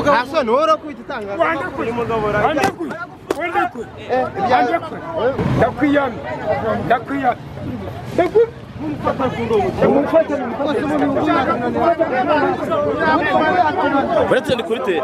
nta soni wowe urakubita itangazo wandakuye wandakuye wandakuye wandakuye ndakwiyamye ndakwiyamye ndakwiyamye uretse ndi kuri te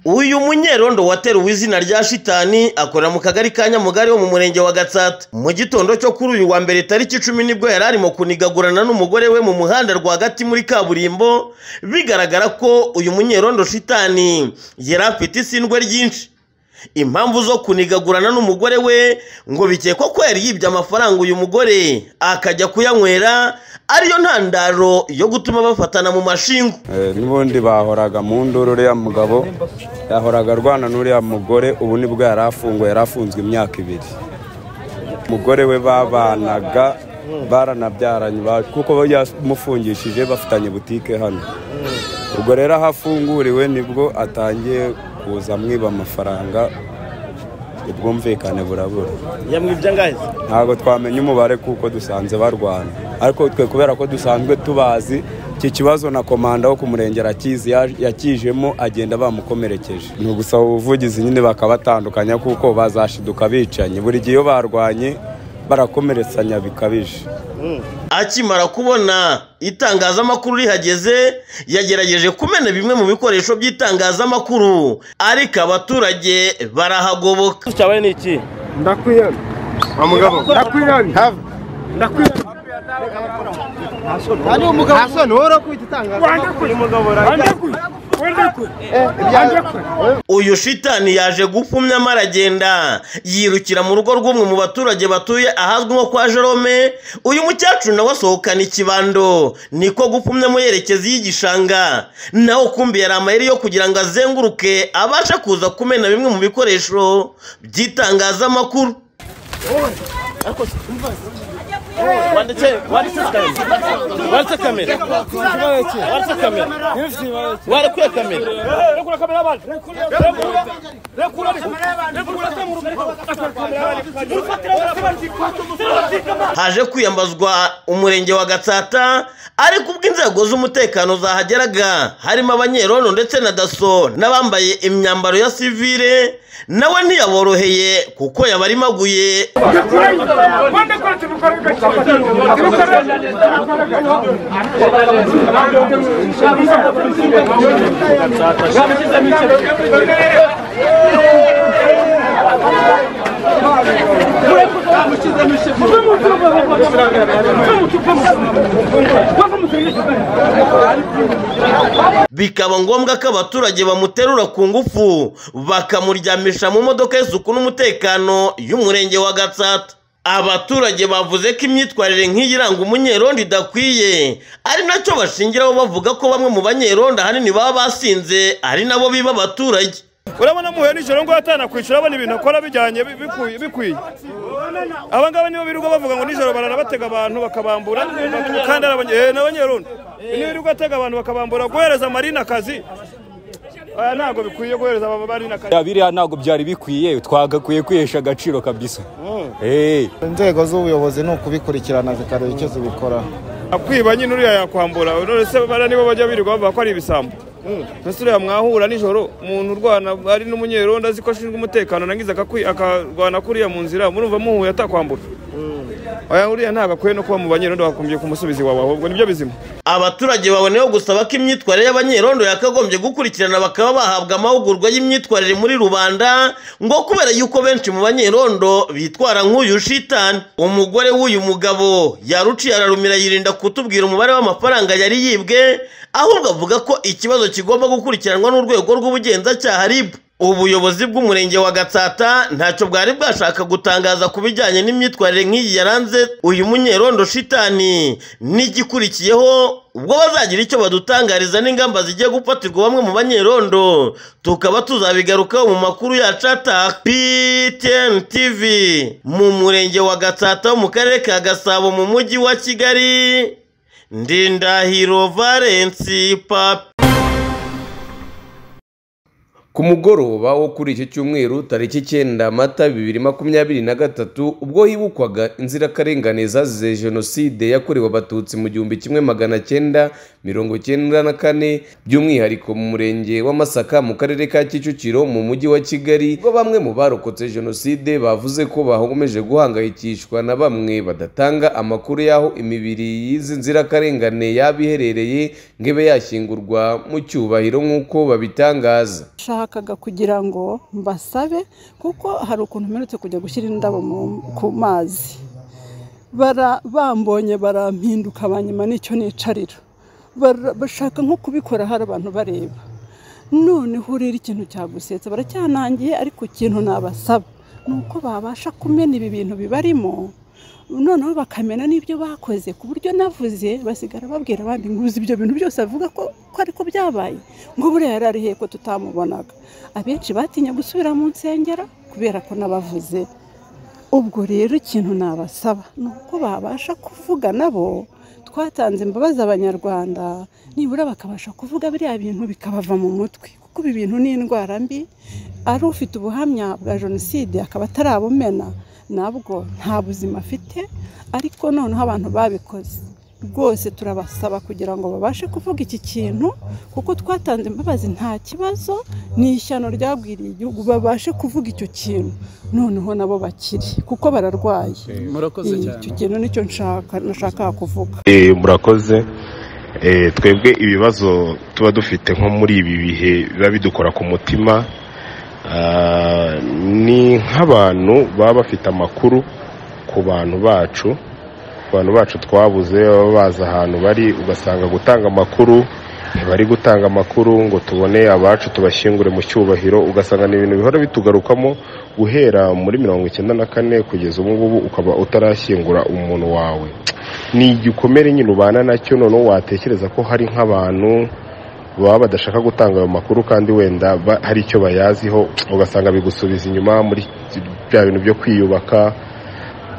uyu munyerondo wateruwe izina rya shitani akorera mu kagari ka nyamugari ho mu murenge wa gatsata mu gitondo cyo kuri uyu wa mbere tariki icumi nibwo yari arimo kunigagurana n'umugore we mu muhanda rwagati muri kaburimbo bigaragara ko uyu munyerondo shitani yari afite isindwe ryinshi impamvu zo kunigagurana n'umugore we ngo bikekwa ko yari yibye amafaranga uyu mugore akajya kuyanywera ariyo ntandaro yo gutuma bafatana mu mashingu Eh, n'ubundi bahoraga mu nduru uriya mugabo yahoraga arwana n'uriya mugore ubu nibwo yari afunguwe yari afunzwe imyaka ibiri umugore we babanaga baranabyaranye ba- kuko we yamufungishije bafitanye butike hano ubwo rero aho afunguriwe nibwo atangiye kuza amwiba amafaranga ubwumvikane burabura yamwibye angahe ntabwo twamenya umubare kuko dusanze barwana ariko twe kubera ko dusanzwe tubazi iki kibazo na komanda wo ku murenge arakizi ya- yakijemo agenda bamukomerekeje ni ugusaba ubuvugizi nyine bakabatandukanya kuko bazashiduka bicanyi buri gihe iyo barwanye barakomeretsanya bikabije akimara kubona itangazamakuru rihageze yagerageje kumena bimwe mu bikoresho by'itangazamakuru ariko abaturage barahagoboka cyabaye ni iki ndakwiyamye mugabo ndakwiyamye have. ndakwiyamye nta soni wowe urakubita itangazo wandakuye wandakuye wandakuye wandakuye uyu shitani yaje gupfumya amara agenda yirukira mu rugo rw'umwe mu baturage batuye ahazwi nko kwa jerome uyu mukecuru nawe asohokana ikibando niko gupfumya mu yerekezi y'igishanga nawe ukumbi yari amayeri yo kugira ngo azenguruke abashe kuza kumena bimwe mu bikoresho by'itangazamakuru wanditse kamera wanditse kamera warakwiye kamera haje kwiyambazwa umurenge wa gatsata ariko ubwo inzego z'umutekano zahageraga harimo abanyerono ndetse na daso n'abambaye imyambaro ya sivire nawe ntiyaboroheye kuko yabarimaguye bikaba ngombwa ko abaturage bamuterura ku ngufu bakamuryamisha mu modoka y'isuku n'umutekano y'umurenge wa gatsata abaturage bavuze ko imyitwarire nk'iyi iranga umunyerondo idakwiye ari nacyo bashingiraho bavuga ko bamwe mu banyerondo ahanini baba basinze ari nabo biba abaturage urabona muhuye nijoro ngo atanakwishyura abona ibintu akora bijyanye bi- bikwiye- bikwiye aba ngaba nibo birirwa bavuga ngo nijoro baranabatega abantu bakabambura kandi ari abanye- eh, ni abanyerondo niba birirwa atega abantu bakabambura guhereza amarina akazi oya, ntabwo bikwiye guhereza aba marina akazi biriya ntabwo byari bikwiye twagakwiye kwihesha agaciro kabisa inzego z'ubuyobozi ni ukubikurikirana zikareba icyo zibikoraho akwiba nyine uriya yakwambura nonese bara nibo bajya birirwa bavuga ko ari ibisambo mbese uriya mwahura nijoro umuntu urwana ari n'umunyerondo azi ko ashinzwe umutekano nangiza akakwi- akarwana kuriya mu nzira murumva muhuye atakwambura oya uriya ntabwo akwiye no kuba mu banyerondo bakumviye kumusubizi wawe ahubwo nibyo bizima abaturage baboneyeho gusaba ko imyitwarire y'abanyerondo yakagombye gukurikirana bakaba bahabwa amahugurwa y'imyitwarire muri rubanda ngo kubera yuko benshi mu banyerondo bitwara nk'uyu shitani umugore w'uyu mugabo yaruciye ararumira yirinda kutubwira umubare w'amafaranga yari yibwe ahubwo avuga ko ikibazo kigomba gukurikiranwa n'urwego rw'ubugenzacyaha RIB ubuyobozi bw'umurenge wa gatsata ntacyo bwari bwashaka gutangaza ku bijyanye n'imyitwarire nk'iyi yaranze uyu munyerondo shitani n'igikurikiyeho ubwo bazagira icyo badutangariza n'ingamba zigiye gufatirwa bamwe mu banyerondo tukaba tuzabigarukaho mu makuru yacu ataha PTN TV mu murenge wa gatsata wo mu karere ka gasabo mu mujyi wa kigali ndindahiro valensi papi ku mugoroba wo kuri iki cyumweru tariki icyenda mata bibiri makumyabiri na gatatu ubwo hibukwaga inzirakarengane zazize jenoside yakorewe abatutsi mu gihumbi kimwe magana cyenda mirongo cyenda na kane by'umwihariko mu murenge wa masaka mu karere ka kicukiro mu mujyi wa kigali ubwo bamwe mu barokotse jenoside bavuze ko bakomeje guhangayikishwa na bamwe badatanga amakuru y'aho imibiri y'izi nzirakarengane yaba iherereye ngo ibe yashyingurwa mu cyubahiro nk'uko babitangaza nashakaga kugira ngo mbasabe kuko hari ukuntu mperutse kujya gushyira indabo mu- ku mazi Bara- bambonye barampinduka banyuma n'icyo nicarira Bara- bashaka nko kubikora hari abantu bareba noneho urera ikintu cyagusetsa baracyanangiye ariko ikintu nabasaba ni uko babasha kumena ibi bintu bibarimo noneho bakamena n'ibyo bakoze ku buryo navuze basigara babwira abandi ngo uzi ibyo bintu byose avuga ko ko ariko byabaye ngo buriya yari ari heko tutamubonaga abenshi batinya gusubira mu nsengero kubera ko n'abavuze ubwo rero ikintu nabasaba ni uko babasha kuvuga nabo twatanze imbabazi abanyarwanda nibura bakabasha kuvuga biriya bintu bikabava mu mutwe kuko ibi bintu ni indwara mbi ari ufite ubuhamya bwa jenoside akaba atarabumena nabwo nta buzima afite ariko noneho abantu babikoze rwose turabasaba kugira ngo babashe kuvuga iki kintu kuko twatanze imbabazi nta kibazo ni ishyano ryagwiriye igihugu babashe kuvuga icyo kintu noneho nabo bakiri kuko bararwaye murakoze cyane icyo kintu nicyo nshaka nashakaga kuvuga Eh, murakoze Eh, twebwe ibibazo tuba dufite nko muri ibi bihe biba bidukora ku mutima ah, ni nk'abantu baba bafite amakuru ku bantu bacu ku bantu bacu twabuze baba bazi ahantu bari ugasanga gutanga amakuru ntibari gutanga amakuru ngo tubone abacu tubashyingure mu cyubahiro ugasanga ni ibintu bihora bitugarukamo guhera muri mirongo icyenda na kane kugeza ubu ngubu ukaba utarashyingura umuntu wawe ni igikomere nyine ubana nacyo noneho watekereza ko hari nk'abantu baba badashaka gutanga ayo makuru kandi wenda ba- hari icyo bayaziho ugasanga bigusubiza inyuma muri bya bintu byo kwiyubaka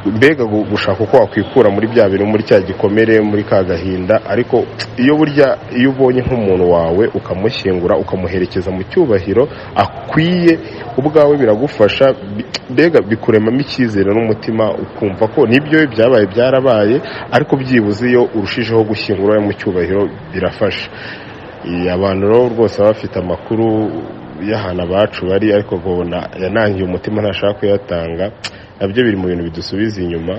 mbega gu- gushaka uko wakwikura muri bya bintu muri cya gikomere muri ka gahinda ariko iyo burya iyo ubonye nk'umuntu wawe ukamushyingura ukamuherekeza mu cyubahiro akwiye ubwawe biragufasha bi- mbega bikuremamo icyizere n'umutima ukumva ko nibyo byabaye byarabaye ariko byibuze iyo urushijeho gushyingura mu cyubahiro birafasha Eh, abantu rero rwose baba bafite amakuru y'ahantu abacu bari ariko ukabona yanangiye umutima ntashaka kuyatanga nabyo biri mu bintu bidusubiza inyuma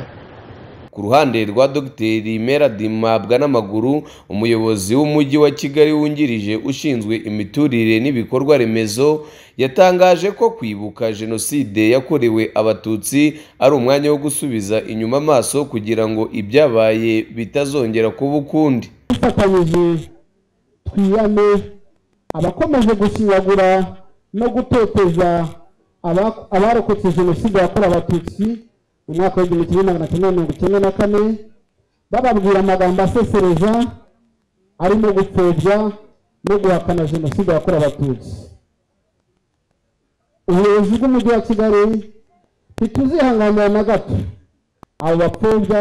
ku ruhande rwa dogiteri meradi mabwa n'amaguru umuyobozi w'umujyi wa kigali wungirije ushinzwe imiturire n'ibikorwa remezo yatangaje ko kwibuka jenoside yakorewe abatutsi ari umwanya wo gusubiza inyuma amaso kugira ngo ibyabaye bitazongera kuba ukundi dufatanyije twiyane abakomeje gusibagura no guteteza aba- abarokotse jenoside yakorewe abatutsi mu mwaka w'igihumbi kimwe magana cyenda mirongo icyenda na kane bababwira amagambo asesereza arimo gupfobya no guhakana jenoside yakorewe abatutsi ubuyobozi bw'umujyi wa kigali ntituzihanganira na gato abo bapfobya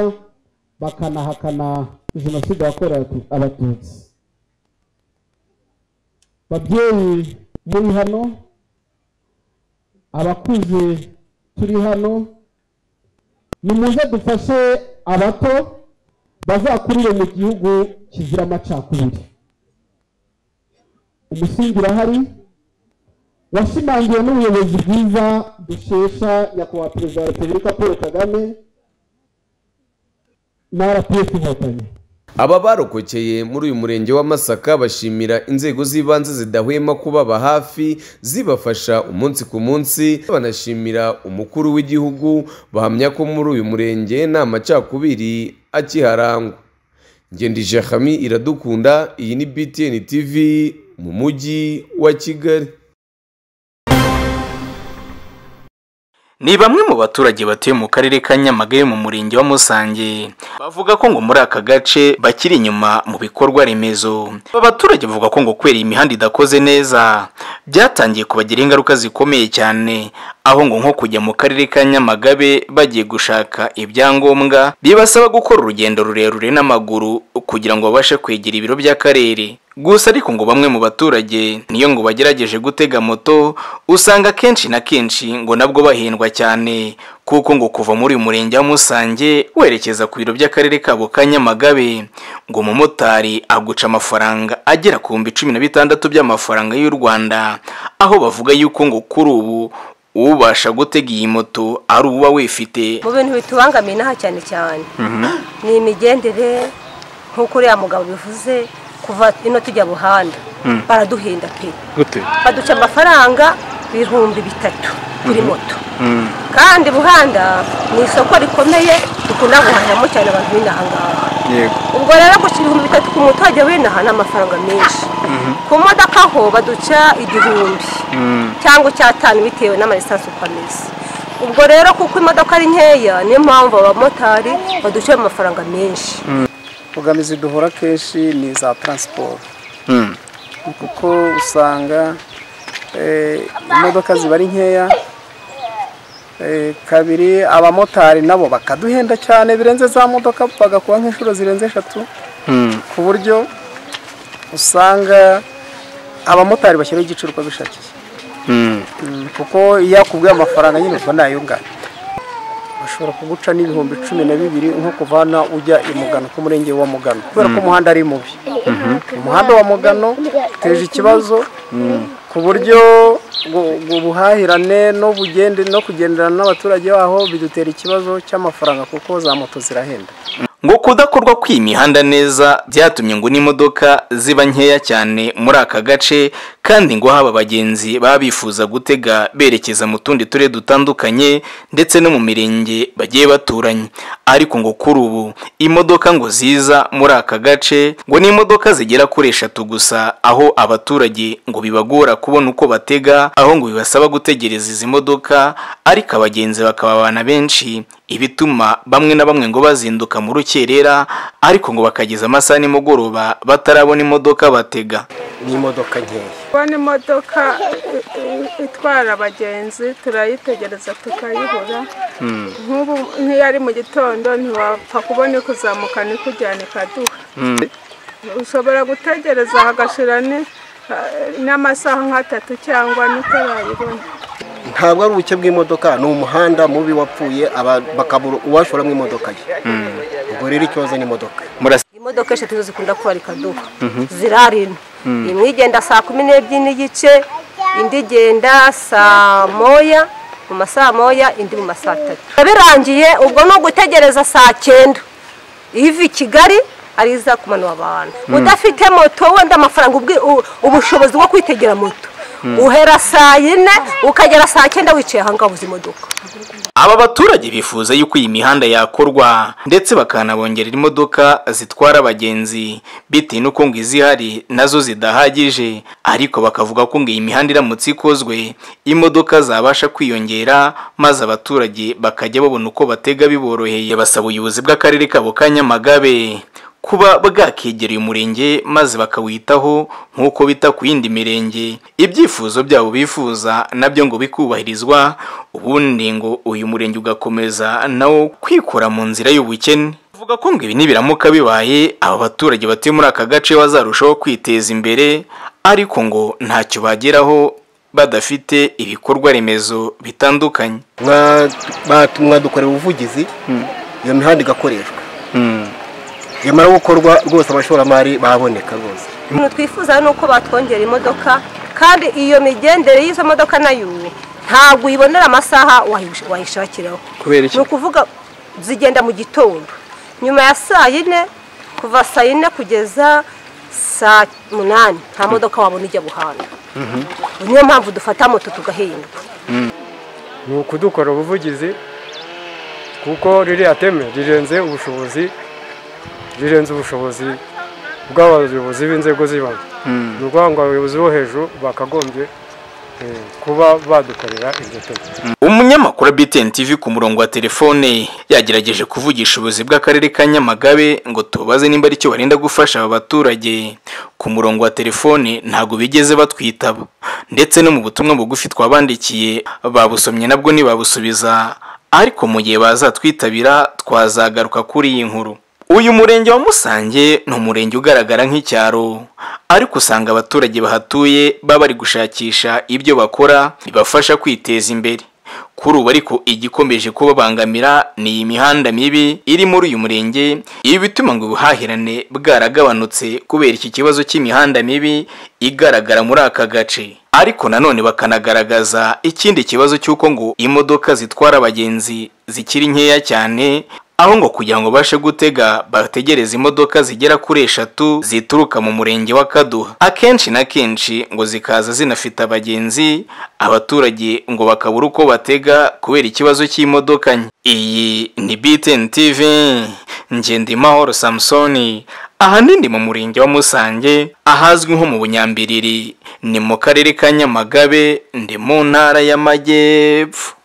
bakanahakana jenoside yakorewe atu- abatutsi babyeyi muri hano abakuze turi hano nimuze dufashe abato bazakurire mu gihugu kizira amacakubiri umusingi urahari washimangiwe n'ubuyobozi bwiza dushesha nyakubahwa perezida wa repubulika paul kagame na rpf inkotanyi aba barokokeye muri uyu murenge wa masaka bashimira inzego z'ibanze zidahwema kubaba hafi zibafasha umunsi ku munsi banashimira umukuru w'igihugu bahamya ko muri uyu murenge nta macakubiri akiharangwa ngendije hami iradukunda iyi ni btn tv mu mujyi wa kigali ni bamwe mu baturage batuye mu karere ka nyamagabe mu murenge wa musange bavuga ko ngo muri aka gace bakiri inyuma mu bikorwa remezo aba baturage bavuga ko ngo kubera iyi imihanda idakoze neza byatangiye kubagiraho ingaruka zikomeye cyane aho ngo nko kujya mu karere ka nyamagabe bagiye gushaka ibyangombwa bibasaba gukora urugendo rurerure n'amaguru kugira ngo babashe kwegera ibiro by'akarere gusa ariko ngo bamwe mu baturage niyo ngo bagerageje gutega moto usanga kenshi na kenshi ngo nabwo bahendwa cyane kuko ngo kuva muri uyu murenge wa Musange werekeza ku biro by'akarere kabo ka Nyamagabe ngo umumotari aguca amafaranga agera ku bihumbi cumi na bitandatu by'amafaranga y'u Rwanda aho bavuga yuko ngo kuri ubu ubasha gutega iyi moto ari uba wifite mu bintu bitubangamiye inaha cyane cyane ni imigendere nk'uko uriya mugabo bivuze kuva ino tujya buhanda Mm. baraduhenda pe gute baduca amafaranga ibihumbi bitatu kuri Mhm. moto kandi buhanda ni isoko rikomeye dukunda guhahiramo cyane abantu b'inaha ngaha yego ubwo rero gushyira ibihumbi bitatu ku muturage w'inaha ni amafaranga menshi ku modoka ho baduca igihumbi cyangwa icyatanu bitewe n'amalisansi uko ameze ubwo rero kuko imodoka ari nkeya niyo mpamvu abamotari baduca ayo mafaranga menshi imbogamizi duhura kenshi ni iza taransiporo kuko usanga eh, imodoka ziba ari nkeya Eh, kabiri abamotari nabo bakaduhenda cyane birenze za modoka bagakuba nk'inshuro zirenze eshatu ku buryo usanga abamotari bashyiraho igicuruzwa bishakiye Mm, kuko iyo akubwiye amafaranga nyine ubwo nayungana bashobora kuguca n'ibihumbi cumi na bibiri nko kuvana ujya i mugano ku murenge wa mugano kubera ko Mm. umuhanda ari mubi umuhanda wa mugano uteje ikibazo ku buryo gu- gu- ubuhahirane no bugende no kugenderana n'abaturage baho bidutera ikibazo cy'amafaranga kuko za moto zirahenda ngo kudakorwa kw'iyi mihanda neza byatumye ngo n'imodoka ziba nkeya cyane muri aka gace kandi ngo haba abagenzi baba bifuza gutega berekeza mu tundi turere dutandukanye ndetse no mu mirenge bagiye baturanye ariko ngo kuri ubu imodoka ngo ziza muri aka gace ngo ni imodoka zigera kuri eshatu gusa aho abaturage ngo bibagora kubona uko batega aho ngo bibasaba gutegereza izi modoka ariko abagenzi bakababana benshi ibituma bamwe na bamwe ngo bazinduka mu rukerera ariko ngo bakageza amasaha nimugoroba batarabona imodoka batega ni imodoka nkeya kubona imodoka i- i- itwara abagenzi turayitegereza tukayibura nk'ubu nk'iyo ari mu gitondo ntiwapfa kubona ikuzamuka n'ikujyana ikaduha ushobora gutegereza hagashira ni- n'amasaha nk'atatu cyangwa n'itarayibona ntabwo ari ubuke bw'imodoka ni umuhanda mubi wapfuye aba- bakabura uwashoramo imodoka ye ubwo rero ikibazo ni imodoka imodoka eshatu zo zikunda kubarika duha zirarina Mm. imwe igenda saa kumi n'ebyiri n'igice indi igenda saa moya mu masaa moya indi mu masaa atatu Biba birangiye ubwo ni ugutegereza saa cyenda iva i kigali ari iza kumanura abantu Mm. udafite moto wenda amafaranga ubwi- u- ubushobozi bwo kwitegera moto Mm. uhera saa yine ukagera saa cyenda wicaye ahangaha ubuze imodoka aba baturage bifuza yuko iyi mihanda yakorwa ndetse bakanabongerera imodoka zitwara abagenzi bitewe n'uko ngo izihari nazo zidahagije ariko bakavuga ko ngo iyi mihanda iramutse ikozwe imodoka zabasha kwiyongera maze abaturage bakajya babona uko batega biboroheye basaba ubuyobozi bw'akarere kabo ka Nyamagabe kuba bwakegereye umurenge maze bakawitaho nk'uko bita ku yindi mirenge ibyifuzo byabo bifuza nabyo ngo bikubahirizwa ubundi ngo uyu murenge ugakomeza nawo kwikura mu nzira y'ubukene avuga ko ngo ibi nibiramuka bibaye aba baturage batuye muri aka gace bazarushaho kwiteza imbere ariko ngo ntacyo bageraho badafite ibikorwa remezo bitandukanye mwadukorera ubuvugizi iyo mihanda igakoreshwa yamara gukorwa rwose abashoramari baboneka rwose ibintu twifuza ni uko batwongera imodoka kandi iyo migendere y'izo modoka nayo ntabwo uyibonera amasaha wayish- wayishakiraho Kubera iki? ni ukuvuga zigenda mu gitondo nyuma ya saa yine kuva saa yine kugeza saa munani nta modoka wabona ijya buhanda niyo mpamvu dufata moto tugahindwa ni ukudukora ubuvugizi kuko ririya teme rirenze ubushobozi rirenze ubushobozi bw'abayobozi b'inzego z'ibanze ni ukuvuga ngo abayobozi bo hejuru bakagombye eh, kuba badukorera iryo teme umunyamakuru wa BTN TV ku murongo wa telefone yagerageje kuvugisha ubuyobozi bw'akarere ka Nyamagabe ngo tubaze nimba aricyo barenda gufasha aba baturage ku murongo wa telefone ntabwo bigeze batwitaba ndetse no mu butumwa bugufi twabandikiye babusomye nabwo ntibabusubiza ariko mu gihe bazatwitabira twazagaruka kuri iyi nkuru uyu murenge wa musange ni umurenge ugaragara nk'icyaro ariko usanga abaturage bahatuye baba bari gushakisha ibyo bakora bibafasha kwiteza imbere kuri ubu ariko igikomeje kubabangamira ni iyi mihanda mibi iri muri uyu murenge ibi bituma ngo ubuhahirane bwaragabanutse kubera iki kibazo cy'imihanda mibi igaragara muri aka gace ariko nanone bakanagaragaza ikindi kibazo cy'uko ngo imodoka zitwara abagenzi zikiri nkeya cyane aho ngo kugira ngo babashe gutega bategereza imodoka zigera kuri eshatu zituruka mu murenge wa kaduha akenshi na kenshi ngo zikaza zinafite abagenzi abaturage ngo bakabura uko batega kubera ikibazo cy'imodoka nke iyi ni btn tv ngendimahoro samusoni ahanini mu murenge wa musange ahazwi nko mu bunyambiriri ni mu karere ka nyamagabe ndi mu ntara y'amajyepfo